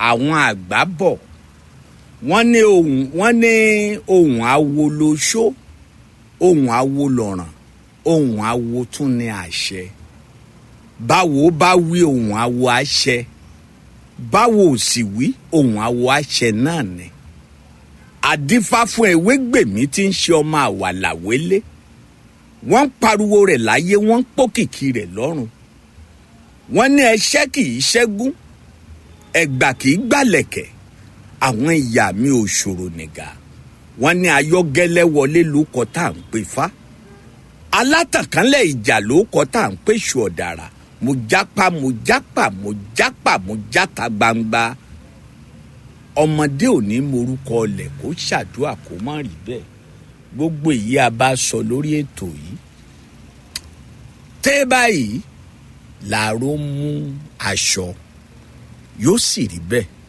àwọn àgbà bọ̀ wọ́n ní ohun wọ́n ní ohun awo lóṣó ohun awo lọ̀ràn ohun awo tún ní àṣẹ báwo bá wí ohun awo àṣẹ báwo ò sì wí ohun awo àṣẹ náà ni àdífá fún ewégbèmí tí ń ṣe ọmọ àwàlàwélé wọ́n ń pariwo rẹ̀ láyé wọ́n ń pòkìkí rẹ̀ lọ́run wọ́n ní ẹṣẹ́ kì í ṣẹ́gun ẹ̀gbà kì í gbàlẹ̀kẹ̀ àwọn ìyá mi ò ṣòro nìgà wọ́n ní ayọ́gẹ́lẹ́ wọlé lóko tá à ń pè fá alátànkánlẹ̀ ìjà lóko tá à ń pè ṣù ọ̀dàrà mo jápa mo jápa mo jápa mo játa gbangba ọmọdé ò ní morúkọ ọlẹ̀ kó ṣàdúrà kó má rí bẹ́ẹ̀ gbogbo èyí a bá sọ lórí ètò yìí tẹ́ báyìí làárọ̀ mú aṣọ yóò sì rí bẹ́ẹ̀